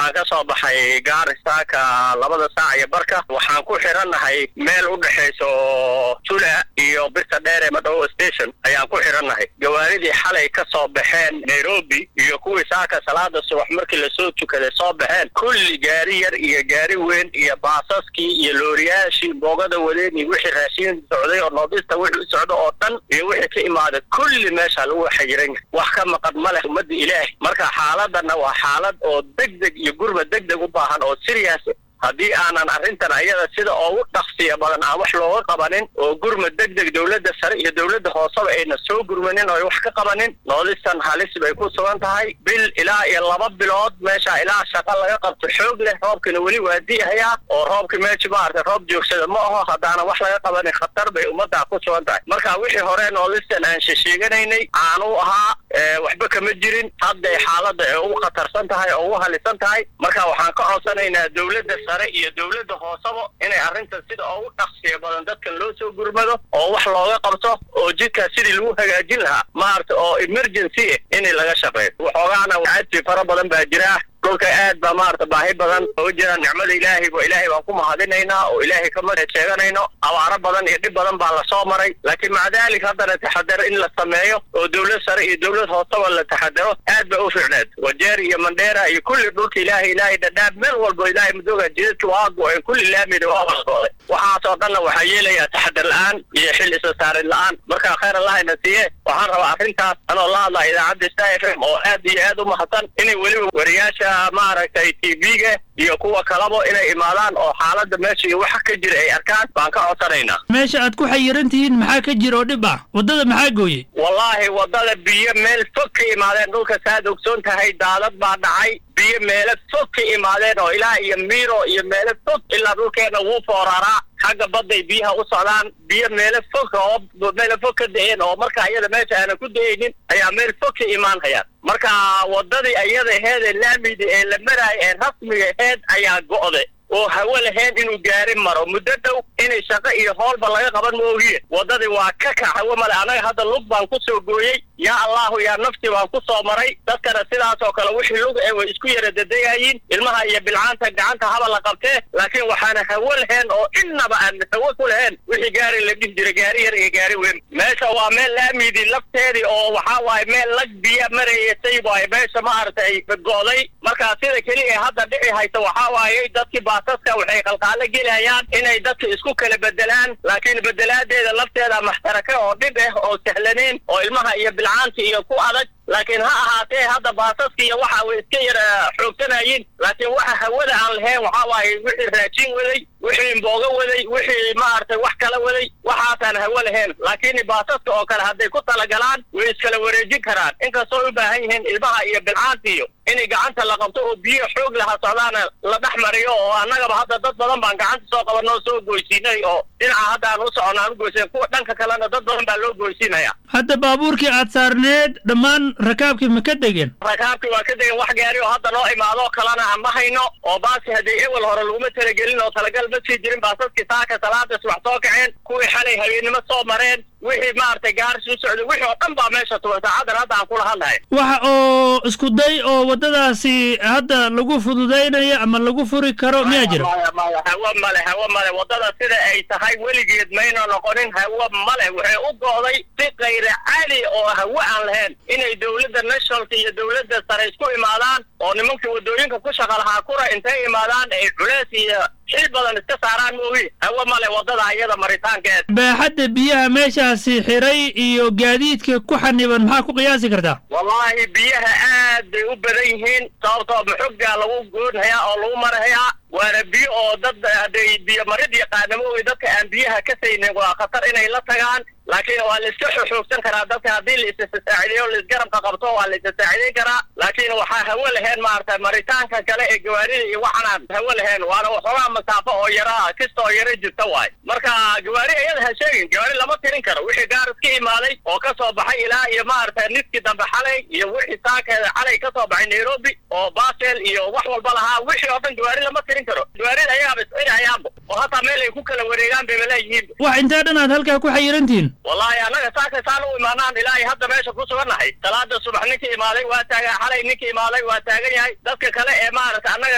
waxaan ka soo baxay gaarisaaka labada saac iyo barka waxaan ku xirannahay meel u dhexayso tula iyo birta dheere madhowo station ayaan ku xirannahay gawaaridii xalay ka soo baxeen nairobi iyo kuwii saaka salaada subax markii lasoo tukaday soo baxeen kulli gaari yar iyo gaari weyn iyo baasaskii iyo looriyaashii boogada wadeen iyo wixii raashin socday oo noodista wixii u socda oo dhan iyo wixii ka imaaday kulli meesha lagu xayiran yahay wax ka maqan ma leh ummadda ilaahi marka xaaladana waa xaalad oo deg deg iyo gurma deg deg u baahan oo serious haddii aanan arrintan ayada sida ugu dhaqsiya badan aan wax looga qabanin oo gurma deg deg dowladda sare iyo dowladda hooseba ayna soo gurmanin oo wax ka qabanin noodistan halis bay ku sugan tahay bil ilaa iyo laba bilood meesha ilaa shaqa laga qabto xoog leh roobkina weli waa di'ayaa oo roobkii meesha maaragtay roob joogsada ma aho haddaanan wax laga qabanin khatar bay ummaddaa ku sugan tahay marka wixii hore noodistan aan shesheeganaynay aanu ahaa waxba kama jirin hadday xaaladda ee ugu khatarsan tahay oo ugu halisan tahay marka waxaan ka codsanaynaa dowladda sare iyo dowladda hooseba inay arrintan sida ugu dhaqsiya badan dadkan loo soo gurmado oo wax looga qabto oo jidkaas sidii lagu hagaajin lahaa maarata oo emergency ah in laga shaqeeyo waxoogaana cadfi fara badan baa jira dhulka aad baa maarata baahi badan oo jira nicmada ilaahay bo ilaahay baan ku mahadinaynaa oo ilaahay kama sheeganayno abaaro badan iyo dhib badan baa lasoo maray laakiin maca dalik haddana taxadar in la sameeyo oo dowlad sare iyo dowlad hooseba la taxadaro aad ba u fiicneed wajeer iyo mandheera iyo kulli dhulka ilaahay ilaahay dhadhaab meel walbo ilaahay madooga jidadka waa go-een kulli laamida waa walgooday waxaasoo dhanna waxaa yeelayaa taxadar la-aan iyo xil isa saarid la-aan marka khayr allahayna siiye waxaan rabaa arrintaas anoo la hadlaa idaacadda star f m oo aad iyo aad u mahadsan inay weliba wariyaasha maaragtay t v-ga iyo kuwa kalaba inay imaadaan oo xaaladda meesha iyo waxa ka jira ay arkaan baan ka codsanaynaa meesha aad ku xayiran tihiin maxaa ka jira oo dhib ah waddada maxaa gooyey wallaahi waddada biyo meel fog ka imaadeen dhulka saad ogsoon tahay daadad baa dhacay biyo meelo fog ka imaadeen oo ilaa iyo miiro iyo meelo fog ilaa dhulkeena wuu fooraraa xagga badday biyaha u socdaan biyo meelo fog oo meelo fog ka da-een oo marka ayada meesha aanan ku da-aynin ayaa meel fog ka imaan hayaan marka waddadii ayada aheed ee laamida ee la maraayo ee rasmiga aheed ayaa go'de oo hawo lahayn inuu gaari maro muddo dhow inay shaqo iyo hoolba laga qaban moogiye waddadii waa ka kac hawo male annaga hadda lug baan ku soo gooyey yaa allahu yaa nafti baan ku soo maray dadkana sidaas oo kale wixii lug ee way isku yara dedegayiin ilmaha iyo bilcaanta gacanta haba la qabtee laakiin waxaana hawo lahayn oo innaba aan hawo ku lahayn wixii gaari la dhihi jira gaari yar iyo gaari weyn meesha waa meel laamidii lafteedii oo waxaa waaye meel lag biya maraysay waaye meesha maaragtay go'day marka sida keliya ee hadda dhici haysa waxaa waaye dadkii baasaska waxay qalqaalo gelayaan inay dadka isku kala bedelaan laakiin bedelaadeeda lafteeda maxtaraka oo dhib ah oo sahlanayn oo ilmaha iyo bilcaanta iyo ku adag laakiin ha ahaatee hadda baasaska iyo waxa way iska yara xoogsanaayiin laakiin waxa hawada aan lahayn waxaa waaye wixii raajin waday wixii imbooga waday wixii maaragtay wax kala waday waxaasaan hawo lahayn laakiin baasaska oo kale hadday ku talagalaan way iskala wareejin karaan inkastoo u baahan yihiin ilmaha iyo bilcaanta iyo inay gacanta la qabto oo biyo xoog laha socdaana la dhex mariyo oo annagaba hadda dad badan baan gacanta soo qabanoo soo goysiinay oo dhinaca hadda aan u soconna aan u goysiin kuwa dhanka kalena dad badan baa loo goysiinaya hadda baabuurkii aad saarneed dhammaan rakaabkii ma ka degeen rakaabkii waa ka degen wax gaari oo hadda noo imaadoo kalena aan ma hayno oo baasi haddii ewel hore laguma talagelin oo talagal ma sii jirin baasaskii saaka salaada subax soo kaceen kuwii xalay habeennimo soo mareen wixii maaragtay gaarsi u socday wixii oo dhan baa meesha tuban saacadan hadda aan kula hadlahay waxa oo isku day oo waddadaasi hadda lagu fududaynayo ama lagu furi karo miyaa jira maya maya hawo male hawo male waddada sida ay tahay weligeed mayna noqonin hawo male waxay u go'day si kayra caadi oo hawo aan lahayn inay dowladda nationalka iyo dowladda sare isku imaadaan oo nimankii waddooyinka ku shaqa lahaa kura intay imaadaan ay culeys iyo xil badan iska saaraan moogi hawo male waddada ayada maritaankeed baaxadda biyaha meeshaasi xiray iyo gaadiidka ku xaniban maxaa ku qiyaasi kartaa wallaahi biyaha aad bay u badan yihiin sababtoo maxoggaa lagu goonhayaa oo lagu marahayaa waana biyo oo dad hadday biyo marid yaqaanamoogi dadka aan biyaha ka saynin waa khatar inay la tagaan laakiin waa la iska xoogsan karaa dadka haddii la isasaacideeyo laisgarabka qabto waa la isasaacideyn karaa laakiin waxaa hawo lahayn maaragtay maritaanka kale ee gawaarida iyo waxanaan hawo lahayn waana waxoogaa masaafo oo yara kista oo yara jirta waay marka gawaari iyada ha sheegin gawaari lama tirin karo wixii gaar iska imaaday oo ka soo baxay ilaa iyo maaragtay niskii dambe xalay iyo wixii saakeeda xalay ka soo baxay nairobi oo basel iyo wax walba lahaa wixii oo dhan gawaari lama tirin karo gawaarida ayagaaba iscinayaanba oo hataa meel ay ku kala wareegaan bayba leeyihiin wax intee dhan aad halkaa ku xayirantihiin wallaahi annaga saaka saan u imaanaan ilaa iyo hadda meesha ku sugannahay salaada subax ninkii imaaday waa taagan xalay ninkii imaaday waa taagan yahay dadka kale ee maaragtay annaga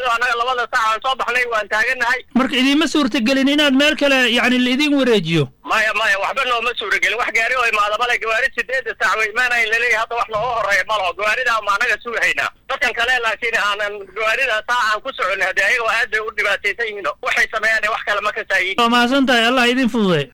yimaado annaga labada saac aan soo baxnay waan taagannahay marka idiinma suurtagelin inaad meel kale yacni laidin wareejiyo maya maya waxba nooma suuragelin wax gaari oo imaada male gawaari sideedda saac way imaanayn laleeyahay hadda wax looga horeeya malaho gawaaridaa ma annaga sugahaynaa dadkan kale laakiin aanan gawaarida saac aan ku soconay haddii ayaga aad bay u dhibaataysan yihiin waxay sameeyaan wax kale ma kasaayiin waa mahadsan tahay allah idin fududay